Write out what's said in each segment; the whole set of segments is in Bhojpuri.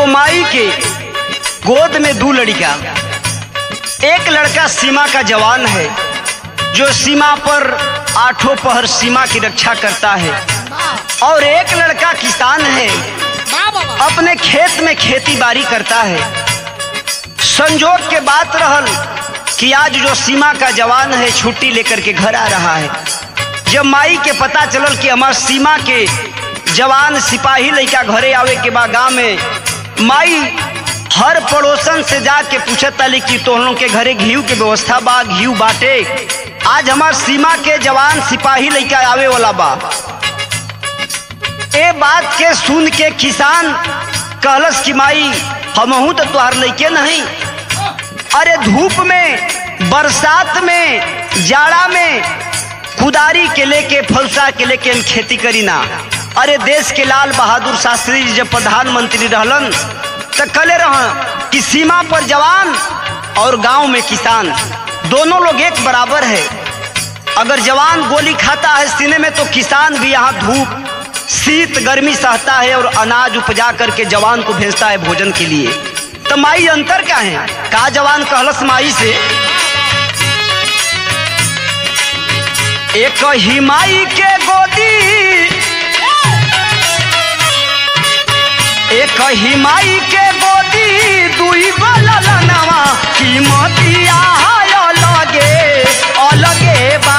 एगो माई के गोद में दू लड़का एक लड़का सीमा का जवान है जो सीमा पर आठों पहर सीमा की रक्षा करता है और एक लड़का किसान है अपने खेत में खेती बाड़ी करता है संजोग के बात रहल कि आज जो सीमा का जवान है छुट्टी लेकर के घर आ रहा है जब माई के पता चलल कि हमार सीमा के जवान सिपाही लड़का घरे आवे के बाद गाँव में माई हर पड़ोसन से जाके पूछत ताली कि तोहनों के घरे घीव के व्यवस्था बा घीव बाटे आज हमार सीमा के जवान सिपाही लड़का आवे वाला बा ए बात के सुन के किसान कहलस कि माई हमहू तो तुहार लैके नहीं अरे धूप में बरसात में जाड़ा में कुदारी के लेके फलसा के लेके हम खेती करी ना अरे देश के लाल बहादुर शास्त्री जी जब प्रधानमंत्री रहलन तो कले रह कि सीमा पर जवान और गांव में किसान दोनों लोग एक बराबर है अगर जवान गोली खाता है सीने में तो किसान भी यहाँ धूप शीत गर्मी सहता है और अनाज उपजा करके जवान को भेजता है भोजन के लिए तो माई अंतर क्या है का जवान कहलस माई से एक ही माई के गोदी एक ही माई के गोदी दुई बलनवा कीमतिया अलगे अलगे बा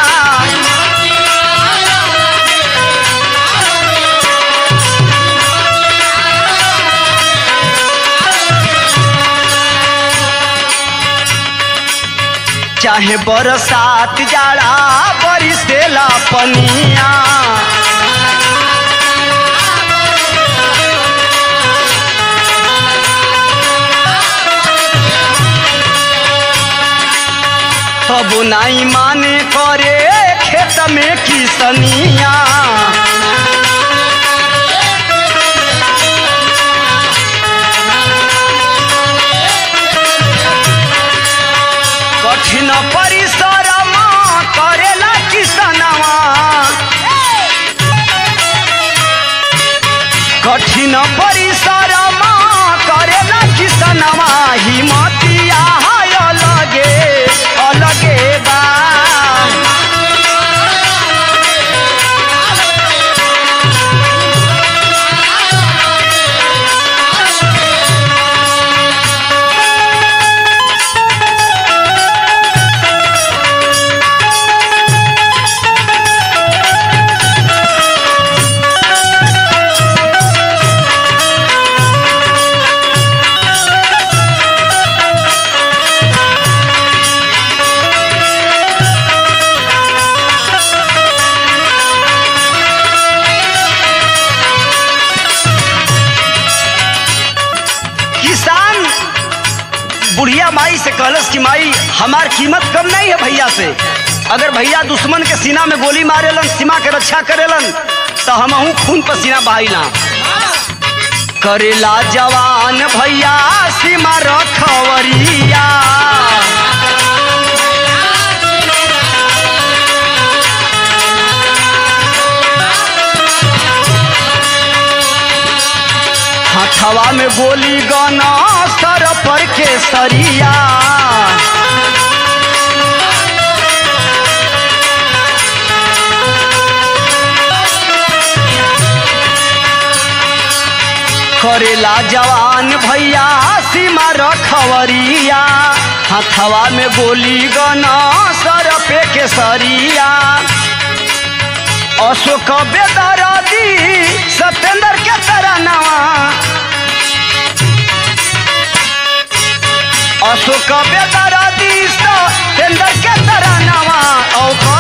चाहे बरसात जाड़ा बरिसेला पनिया तब नाई माने करे खेत में किसनिया कठिन परिश्रम करेला किसनवा कठिन परिश्रम करेला किसनवा हिमतिया है अलगे अलगे बा किसान बुढ़िया माई से कहलस कि माई हमार कीमत कम नहीं है भैया से अगर भैया दुश्मन के सीना में गोली मारेलन सीमा के रक्षा करेलन तो हमहू खून पसीना बहाइला करेला जवान भैया सीमा रखवरिया हथवा में गोली गना सर पर के सरिया करेला जवान भैया सीमा रखवरिया हथवा में गोली गना सर पे के सरिया अशोक बेदरादी सत्येंद्र के तरनवा अशोक बेदरादी सत्येंद्र के तरनवा औ